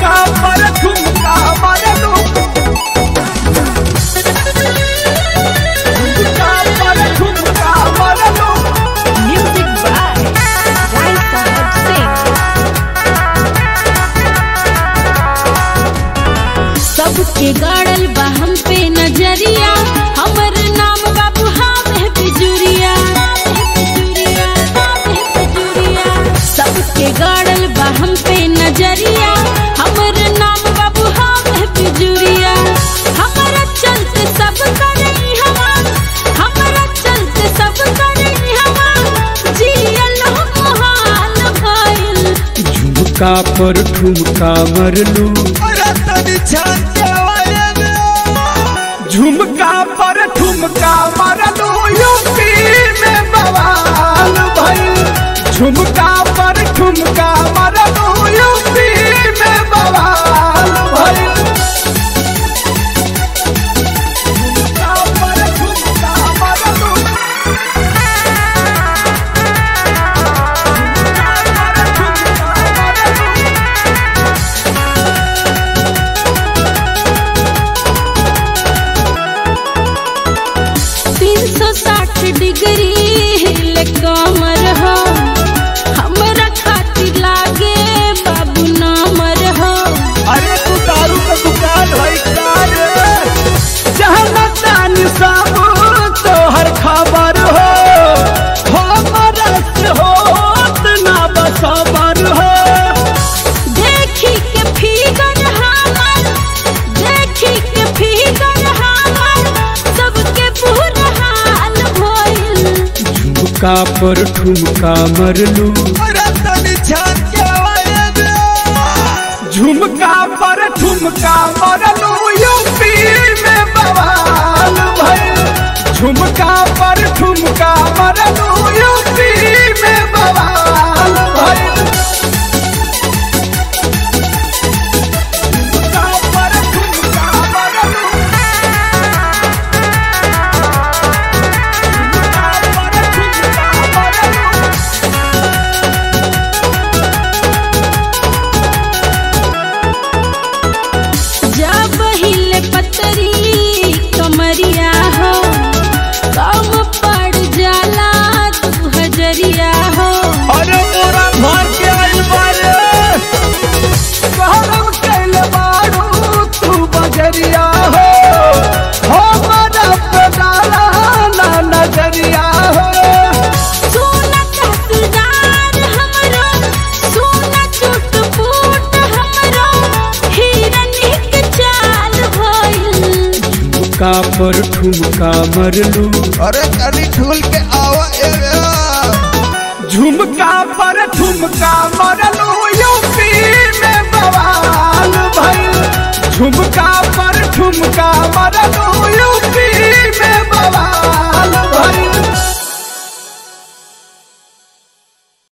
झुमका पर झुमका मरलू झुमका पर झुमका मरलू Music by Rai Sahab Singh. सबके गाड़ल बा हम पे नजरिया हमर नाम बाबू हावे बिजुरिया सबके गाड़ल बा हम पे नजरिया हमर नाम बाबू हावे बिजुरिया हमारा चलते सब करई हवा हमारा चलते सब करई हवा जियल मोहाल भइल झुमका पर ठुमका मरलू झुमका पर ठुमका मरलू यूपी में बवाल भइल झुमका पर ठुमका मरलू यूपी में बवाल भइल झुमका पर ठुमका मरलू तीन सौ साठ डिग्री हिले कमर हो हमरा खातिर लागे बाबू नामर हो अरे तू दारू का दुकान है का रे जहाँ तानी सब तोहर खबर हो हमरा से होत ना बसबर हो देखी के फिगर हमर देखी के फिगर हमर सबके बुरा हाल भइल झुमका पर ठुमका मरलू झुमका पर ठुमका मरलू यूपी में बवाल भइल झुमका पर ठुमका मरलू यूपी में बवाल भइल झुमका पर ठुमका मरलू झुमका पर ठुमका मरलू जब हिले पतरी कमरिया हो कम पड़ जाला तू हजरिया हो अरे मोरा घर के आइल बारे कहरम कैल बारू तू बजरिया हो हमरा पे डाला ना नजरिया हो सोना चटदार हमरो सोना चुट फूट हमरो हिरन के चाल भइल झुमका पर ठुमका मरलू अरे कनी ठुल के आवा एवे झुमका पर ठुमका मरलू यूपी में बवाल भइल झुमका पर ठुमका मरलू यूपी में बवाल